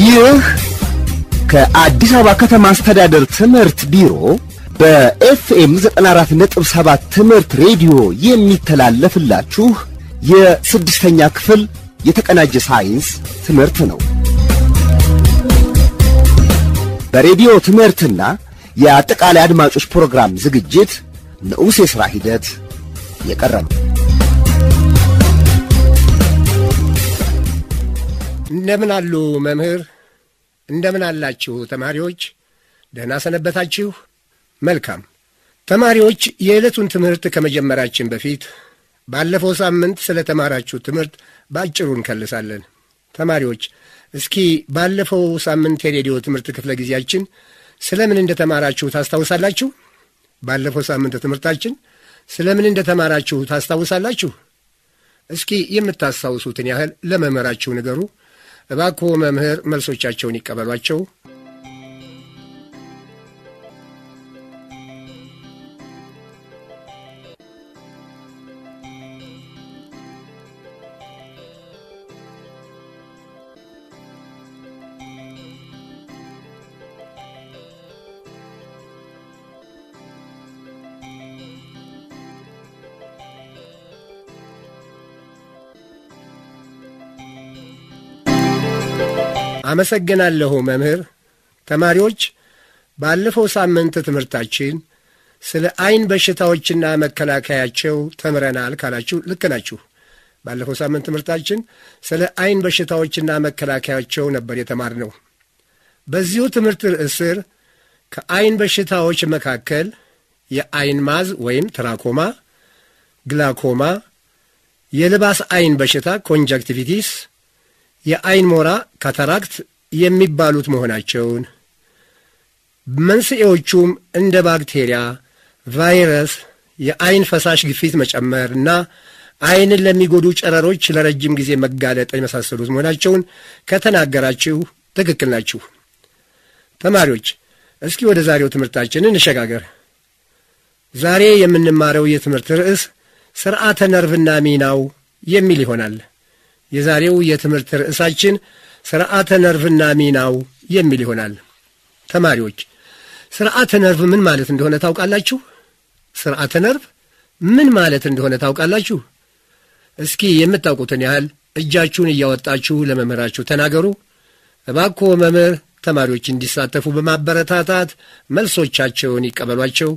ይህ ከአዲስ አበባ ከተማ አስተዳደር ትምህርት ቢሮ በኤፍኤም 94.7 ትምህርት ሬዲዮ የሚተላለፍላችሁ የስድስተኛ ክፍል የተቀናጀ ሳይንስ ትምህርት ነው። በሬዲዮ ትምህርትና የአጠቃላይ አድማጮች ፕሮግራም ዝግጅት ንዑስ የሥራ ሂደት የቀረበ እንደምን አሉ መምህር? እንደምን አላችሁ ተማሪዎች? ደህና ሰነበታችሁ? መልካም ተማሪዎች፣ የዕለቱን ትምህርት ከመጀመራችን በፊት ባለፈው ሳምንት ስለ ተማራችሁ ትምህርት በአጭሩ እንከልሳለን። ተማሪዎች እስኪ ባለፈው ሳምንት የሬዲዮ ትምህርት ክፍለ ጊዜያችን ስለ ምን እንደ ተማራችሁ ታስታውሳላችሁ? ባለፈው ሳምንት ትምህርታችን ስለ ምን እንደ ተማራችሁ ታስታውሳላችሁ? እስኪ የምታስታውሱትን ያህል ለመምህራችሁ ንገሩ። እባክዎ መምህር መልሶቻቸውን ይቀበሏቸው። አመሰግናለሁ መምህር። ተማሪዎች ባለፈው ሳምንት ትምህርታችን ስለ ዐይን በሽታዎችና መከላከያቸው ተምረናል ካላችሁ ልክ ናችሁ። ባለፈው ሳምንት ትምህርታችን ስለ ዐይን በሽታዎችና መከላከያቸው ነበር የተማርነው። በዚሁ ትምህርት ርዕስ ስር ከዐይን በሽታዎች መካከል የዐይን ማዝ ወይም ትራኮማ፣ ግላኮማ፣ የልባስ ዐይን በሽታ ኮንጃክቲቪቲስ የዐይን ሞራ ካታራክት የሚባሉት መሆናቸውን መንስኤዎቹም እንደ ባክቴሪያ፣ ቫይረስ፣ የዐይን ፈሳሽ ግፊት መጨመር እና ዐይንን ለሚጎዱ ጨረሮች ለረጅም ጊዜ መጋለጥ የመሳሰሉት መሆናቸውን ከተናገራችሁ ትክክል ናችሁ። ተማሪዎች እስኪ ወደ ዛሬው ትምህርታችን እንሸጋገር። ዛሬ የምንማረው የትምህርት ርዕስ ስርዓተ ነርቭና ሚናው የሚል ይሆናል። የዛሬው የትምህርት ርዕሳችን ስርዓተ ነርቭና ሚናው የሚል ይሆናል። ተማሪዎች ስርዓተ ነርቭ ምን ማለት እንደሆነ ታውቃላችሁ? ስርዓተ ነርቭ ምን ማለት እንደሆነ ታውቃላችሁ? እስኪ የምታውቁትን ያህል እጃችሁን እያወጣችሁ ለመምህራችሁ ተናገሩ። እባክዎ መምህር ተማሪዎች እንዲሳተፉ በማበረታታት መልሶቻቸውን ይቀበሏቸው።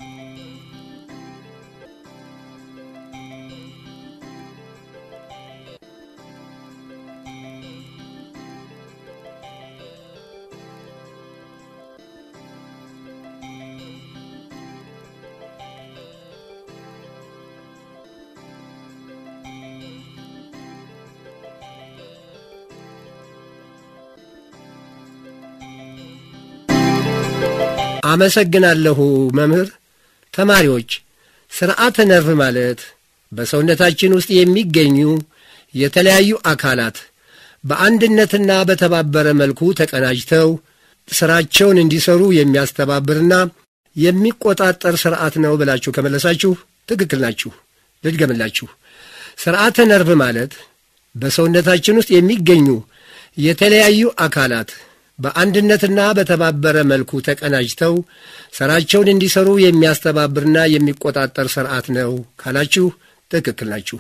አመሰግናለሁ መምህር። ተማሪዎች ስርዓተ ነርቭ ማለት በሰውነታችን ውስጥ የሚገኙ የተለያዩ አካላት በአንድነትና በተባበረ መልኩ ተቀናጅተው ስራቸውን እንዲሰሩ የሚያስተባብርና የሚቆጣጠር ስርዓት ነው ብላችሁ ከመለሳችሁ ትክክል ናችሁ። ልድገምላችሁ። ስርዓተ ነርቭ ማለት በሰውነታችን ውስጥ የሚገኙ የተለያዩ አካላት በአንድነትና በተባበረ መልኩ ተቀናጅተው ሥራቸውን እንዲሰሩ የሚያስተባብርና የሚቆጣጠር ሥርዓት ነው ካላችሁ ትክክል ናችሁ።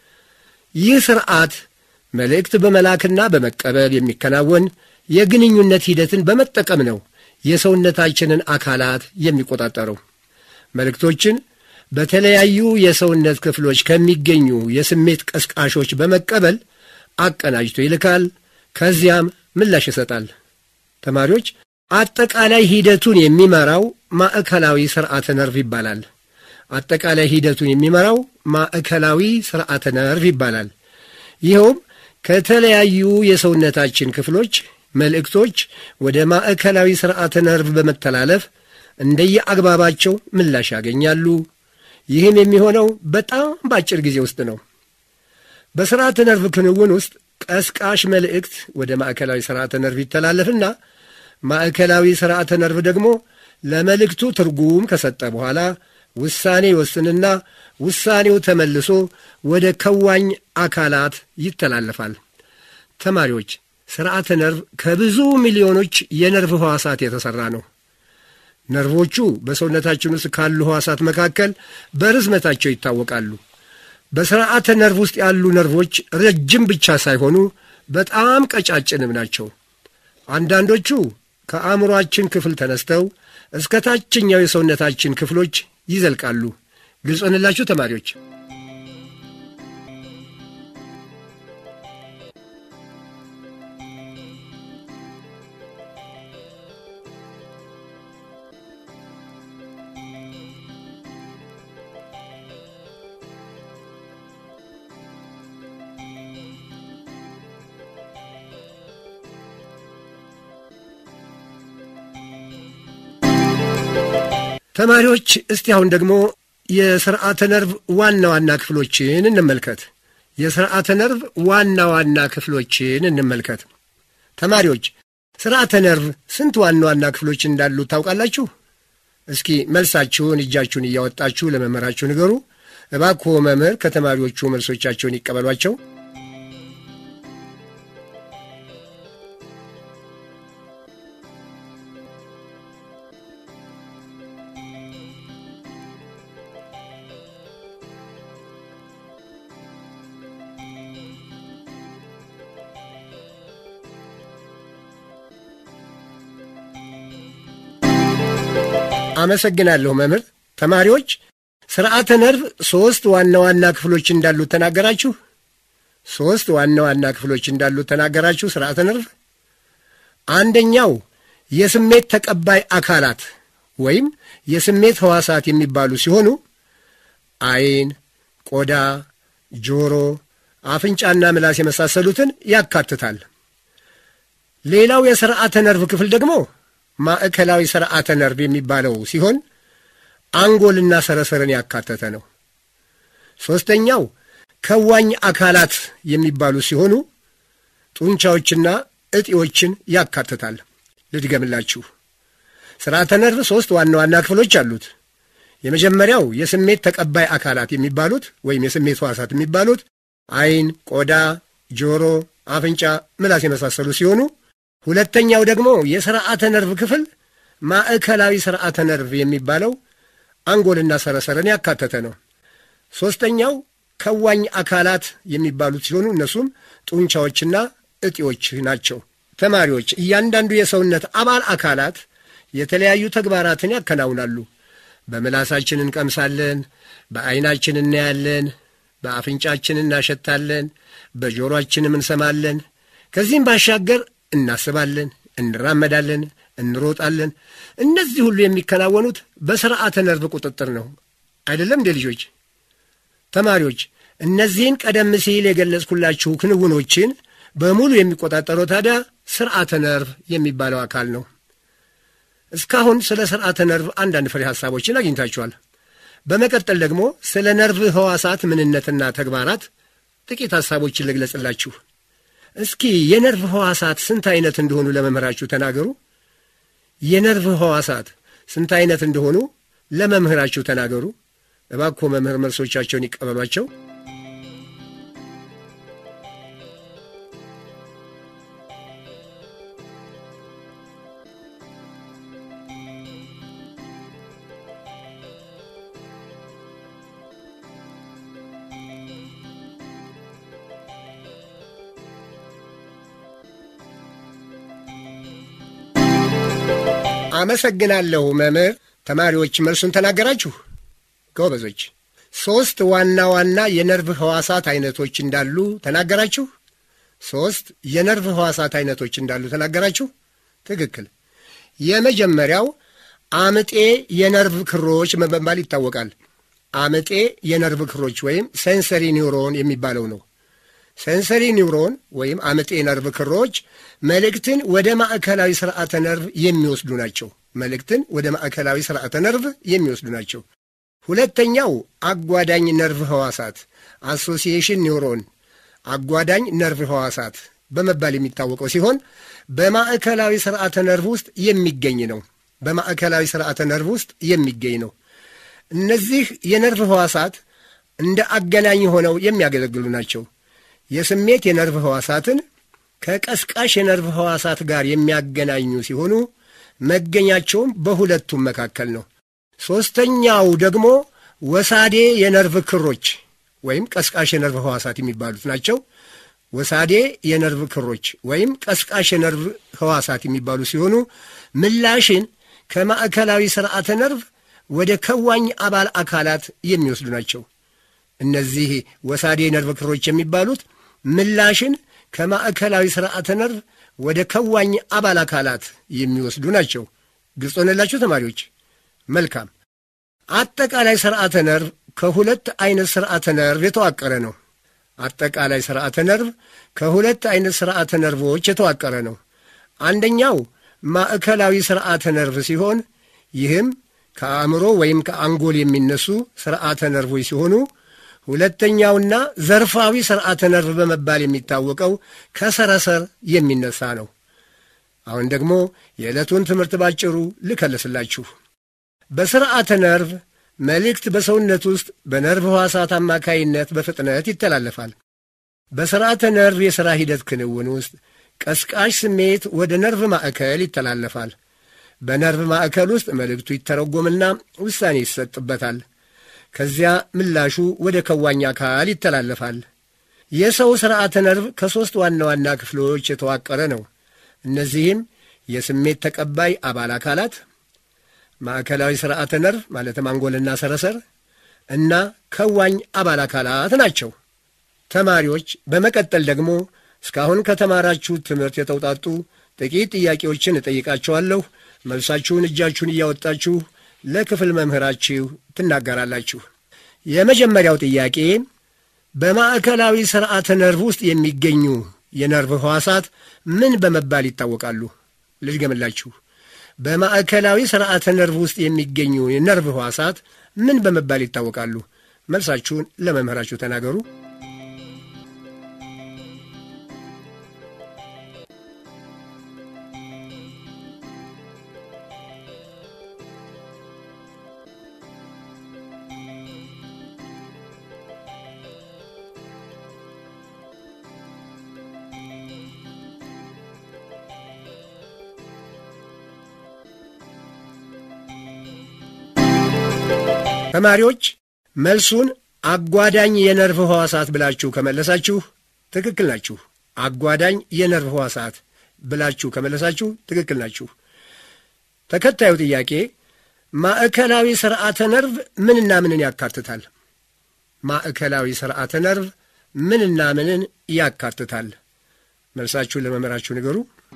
ይህ ሥርዓት መልእክት በመላክና በመቀበል የሚከናወን የግንኙነት ሂደትን በመጠቀም ነው የሰውነታችንን አካላት የሚቆጣጠረው። መልእክቶችን በተለያዩ የሰውነት ክፍሎች ከሚገኙ የስሜት ቀስቃሾች በመቀበል አቀናጅቶ ይልካል። ከዚያም ምላሽ ይሰጣል። ተማሪዎች አጠቃላይ ሂደቱን የሚመራው ማዕከላዊ ስርዓተ ነርቭ ይባላል። አጠቃላይ ሂደቱን የሚመራው ማዕከላዊ ስርዓተ ነርቭ ይባላል። ይኸውም ከተለያዩ የሰውነታችን ክፍሎች መልእክቶች ወደ ማዕከላዊ ስርዓተ ነርቭ በመተላለፍ እንደየአግባባቸው ምላሽ ያገኛሉ። ይህም የሚሆነው በጣም በአጭር ጊዜ ውስጥ ነው። በስርዓተ ነርቭ ክንውን ውስጥ ቀስቃሽ መልእክት ወደ ማዕከላዊ ስርዓተ ነርቭ ይተላለፍና ማዕከላዊ ስርዓተ ነርቭ ደግሞ ለመልእክቱ ትርጉም ከሰጠ በኋላ ውሳኔ ይወስንና ውሳኔው ተመልሶ ወደ ከዋኝ አካላት ይተላለፋል። ተማሪዎች ስርዓተ ነርቭ ከብዙ ሚሊዮኖች የነርቭ ሕዋሳት የተሠራ ነው። ነርቮቹ በሰውነታችን ውስጥ ካሉ ሕዋሳት መካከል በርዝመታቸው ይታወቃሉ። በስርዓተ ነርቭ ውስጥ ያሉ ነርቮች ረጅም ብቻ ሳይሆኑ በጣም ቀጫጭንም ናቸው። አንዳንዶቹ ከአእምሮአችን ክፍል ተነስተው እስከ ታችኛው የሰውነታችን ክፍሎች ይዘልቃሉ። ግልጽ ሆነላችሁ ተማሪዎች? ተማሪዎች እስቲ አሁን ደግሞ የስርዓተ ነርቭ ዋና ዋና ክፍሎችን እንመልከት። የስርዓተ ነርቭ ዋና ዋና ክፍሎችን እንመልከት። ተማሪዎች ስርዓተ ነርቭ ስንት ዋና ዋና ክፍሎች እንዳሉ ታውቃላችሁ? እስኪ መልሳችሁን እጃችሁን እያወጣችሁ ለመምህራችሁ ንገሩ። እባክዎ መምህር ከተማሪዎቹ መልሶቻቸውን ይቀበሏቸው። አመሰግናለሁ መምህር። ተማሪዎች ስርዓተ ነርቭ ሦስት ዋና ዋና ክፍሎች እንዳሉት ተናገራችሁ። ሦስት ዋና ዋና ክፍሎች እንዳሉት ተናገራችሁ። ስርዓተ ነርቭ አንደኛው የስሜት ተቀባይ አካላት ወይም የስሜት ሕዋሳት የሚባሉ ሲሆኑ ዓይን፣ ቆዳ፣ ጆሮ፣ አፍንጫና ምላስ የመሳሰሉትን ያካትታል። ሌላው የስርዓተ ነርቭ ክፍል ደግሞ ማዕከላዊ ስርዓተ ነርቭ የሚባለው ሲሆን አንጎልና ሰረሰርን ያካተተ ነው። ሦስተኛው ከዋኝ አካላት የሚባሉ ሲሆኑ ጡንቻዎችና እጢዎችን ያካትታል። ልድገምላችሁ። ስርዓተ ነርቭ ሦስት ዋና ዋና ክፍሎች አሉት። የመጀመሪያው የስሜት ተቀባይ አካላት የሚባሉት ወይም የስሜት ሕዋሳት የሚባሉት ዓይን፣ ቆዳ፣ ጆሮ፣ አፍንጫ፣ ምላስ የመሳሰሉ ሲሆኑ ሁለተኛው ደግሞ የስርዓተ ነርቭ ክፍል ማዕከላዊ ስርዓተ ነርቭ የሚባለው አንጎልና ሰረሰርን ያካተተ ነው። ሦስተኛው ከዋኝ አካላት የሚባሉት ሲሆኑ እነሱም ጡንቻዎችና እጢዎች ናቸው። ተማሪዎች እያንዳንዱ የሰውነት አባል አካላት የተለያዩ ተግባራትን ያከናውናሉ። በምላሳችን እንቀምሳለን፣ በዐይናችን እናያለን፣ በአፍንጫችን እናሸታለን፣ በጆሮአችንም እንሰማለን። ከዚህም ባሻገር እናስባለን፣ እንራመዳለን፣ እንሮጣለን። እነዚህ ሁሉ የሚከናወኑት በስርዓተ ነርቭ ቁጥጥር ነው። አይደለም እንዴ ልጆች? ተማሪዎች እነዚህን ቀደም ሲል የገለጽኩላችሁ ክንውኖችን በሙሉ የሚቆጣጠረው ታዲያ ስርዓተ ነርቭ የሚባለው አካል ነው። እስካሁን ስለ ስርዓተ ነርቭ አንዳንድ ፍሬ ሐሳቦችን አግኝታችኋል። በመቀጠል ደግሞ ስለ ነርቭ ሕዋሳት ምንነትና ተግባራት ጥቂት ሐሳቦችን ልግለጽላችሁ። እስኪ የነርቭ ሕዋሳት ስንት አይነት እንደሆኑ ለመምህራችሁ ተናገሩ። የነርቭ ሕዋሳት ስንት አይነት እንደሆኑ ለመምህራችሁ ተናገሩ። እባክዎ መምህር መልሶቻቸውን ይቀበሏቸው። አመሰግናለሁ መምህር። ተማሪዎች መልሱን ተናገራችሁ። ጎበዞች። ሦስት ዋና ዋና የነርቭ ሕዋሳት አይነቶች እንዳሉ ተናገራችሁ። ሦስት የነርቭ ሕዋሳት አይነቶች እንዳሉ ተናገራችሁ። ትክክል። የመጀመሪያው አምጤ የነርቭ ክሮች በመባል ይታወቃል። አምጤ የነርቭ ክሮች ወይም ሴንሰሪ ኒውሮን የሚባለው ነው። ሴንሰሪ ኒውሮን ወይም አምጤ ነርቭ ክሮች መልእክትን ወደ ማዕከላዊ ስርዓተ ነርቭ የሚወስዱ ናቸው። መልእክትን ወደ ማዕከላዊ ስርዓተ ነርቭ የሚወስዱ ናቸው። ሁለተኛው አጓዳኝ ነርቭ ሕዋሳት አሶሲዬሽን ኒውሮን አጓዳኝ ነርቭ ሕዋሳት በመባል የሚታወቀው ሲሆን በማዕከላዊ ስርዓተ ነርቭ ውስጥ የሚገኝ ነው። በማዕከላዊ ስርዓተ ነርቭ ውስጥ የሚገኝ ነው። እነዚህ የነርቭ ሕዋሳት እንደ አገናኝ ሆነው የሚያገለግሉ ናቸው። የስሜት የነርቭ ሕዋሳትን ከቀስቃሽ የነርቭ ሕዋሳት ጋር የሚያገናኙ ሲሆኑ መገኛቸውም በሁለቱም መካከል ነው። ሦስተኛው ደግሞ ወሳዴ የነርቭ ክሮች ወይም ቀስቃሽ የነርቭ ሕዋሳት የሚባሉት ናቸው። ወሳዴ የነርቭ ክሮች ወይም ቀስቃሽ የነርቭ ሕዋሳት የሚባሉ ሲሆኑ ምላሽን ከማዕከላዊ ስርዓተ ነርቭ ወደ ከዋኝ አባል አካላት የሚወስዱ ናቸው። እነዚህ ወሳዴ የነርቭ ክሮች የሚባሉት ምላሽን ከማዕከላዊ ስርዓተ ነርቭ ወደ ከዋኝ አባል አካላት የሚወስዱ ናቸው። ግልጽ ሆነላችሁ ተማሪዎች? መልካም። አጠቃላይ ስርዓተ ነርቭ ከሁለት አይነት ስርዓተ ነርቭ የተዋቀረ ነው። አጠቃላይ ስርዓተ ነርቭ ከሁለት አይነት ስርዓተ ነርቮች የተዋቀረ ነው። አንደኛው ማዕከላዊ ስርዓተ ነርቭ ሲሆን ይህም ከአእምሮ ወይም ከአንጎል የሚነሱ ስርዓተ ነርቮች ሲሆኑ ሁለተኛውና ዘርፋዊ ስርዓተ ነርቭ በመባል የሚታወቀው ከሰረሰር የሚነሳ ነው። አሁን ደግሞ የዕለቱን ትምህርት ባጭሩ ልከልስላችሁ። በስርዓተ ነርቭ መልእክት በሰውነት ውስጥ በነርቭ ሕዋሳት አማካይነት በፍጥነት ይተላለፋል። በስርዓተ ነርቭ የሥራ ሂደት ክንውን ውስጥ ቀስቃሽ ስሜት ወደ ነርቭ ማዕከል ይተላለፋል። በነርቭ ማዕከል ውስጥ መልእክቱ ይተረጎምና ውሳኔ ይሰጥበታል። ከዚያ ምላሹ ወደ ከዋኝ አካል ይተላለፋል። የሰው ስርዓተ ነርቭ ከሦስት ዋና ዋና ክፍሎች የተዋቀረ ነው። እነዚህም የስሜት ተቀባይ አባል አካላት፣ ማዕከላዊ ስርዓተ ነርቭ ማለትም አንጎልና ሰረሰር እና ከዋኝ አባል አካላት ናቸው። ተማሪዎች በመቀጠል ደግሞ እስካሁን ከተማራችሁት ትምህርት የተውጣጡ ጥቂት ጥያቄዎችን እጠይቃችኋለሁ። መልሳችሁን እጃችሁን እያወጣችሁ ለክፍል መምህራችሁ ትናገራላችሁ። የመጀመሪያው ጥያቄ በማዕከላዊ ስርዓተ ነርቭ ውስጥ የሚገኙ የነርቭ ሕዋሳት ምን በመባል ይታወቃሉ? ልድገምላችሁ። በማዕከላዊ ስርዓተ ነርቭ ውስጥ የሚገኙ የነርቭ ሕዋሳት ምን በመባል ይታወቃሉ? መልሳችሁን ለመምህራችሁ ተናገሩ። ተማሪዎች መልሱን አጓዳኝ የነርቭ ሕዋሳት ብላችሁ ከመለሳችሁ ትክክል ናችሁ። አጓዳኝ የነርቭ ሕዋሳት ብላችሁ ከመለሳችሁ ትክክል ናችሁ። ተከታዩ ጥያቄ ማዕከላዊ ስርዓተ ነርቭ ምንና ምንን ያካትታል? ማዕከላዊ ስርዓተ ነርቭ ምንና ምንን ያካትታል? መልሳችሁን ለመምህራችሁ ንገሩ።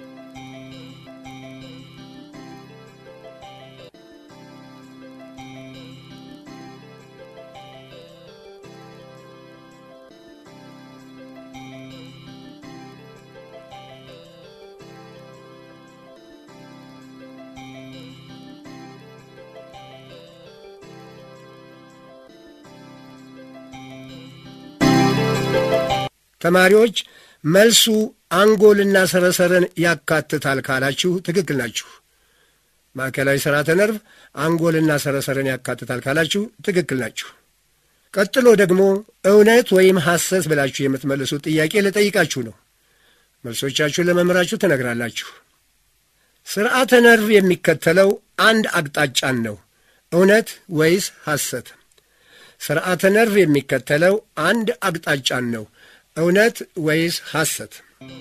ተማሪዎች መልሱ አንጎልና ሰረሰርን ያካትታል ካላችሁ ትክክል ናችሁ። ማዕከላዊ ስርዓተ ነርቭ አንጎልና ሰረሰርን ያካትታል ካላችሁ ትክክል ናችሁ። ቀጥሎ ደግሞ እውነት ወይም ሐሰት ብላችሁ የምትመልሱት ጥያቄ ልጠይቃችሁ ነው። መልሶቻችሁን ለመምህራችሁ ትነግራላችሁ። ስርዓተ ነርቭ የሚከተለው አንድ አቅጣጫን ነው። እውነት ወይስ ሐሰት? ስርዓተ ነርቭ የሚከተለው አንድ አቅጣጫን ነው። እውነት ወይስ ሐሰት?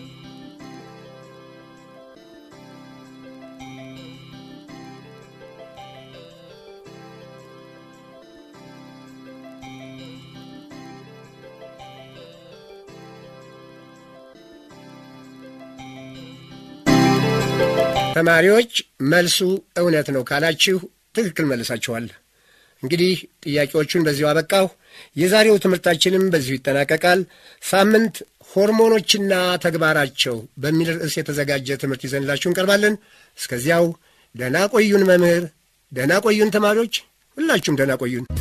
ተማሪዎች መልሱ እውነት ነው ካላችሁ ትክክል መልሳችኋል። እንግዲህ ጥያቄዎቹን በዚሁ አበቃሁ። የዛሬው ትምህርታችንም በዚሁ ይጠናቀቃል። ሳምንት ሆርሞኖችና ተግባራቸው በሚል ርዕስ የተዘጋጀ ትምህርት ይዘንላችሁ እንቀርባለን። እስከዚያው ደህና ቆዩን መምህር፣ ደህና ቆዩን ተማሪዎች፣ ሁላችሁም ደህና ቆዩን።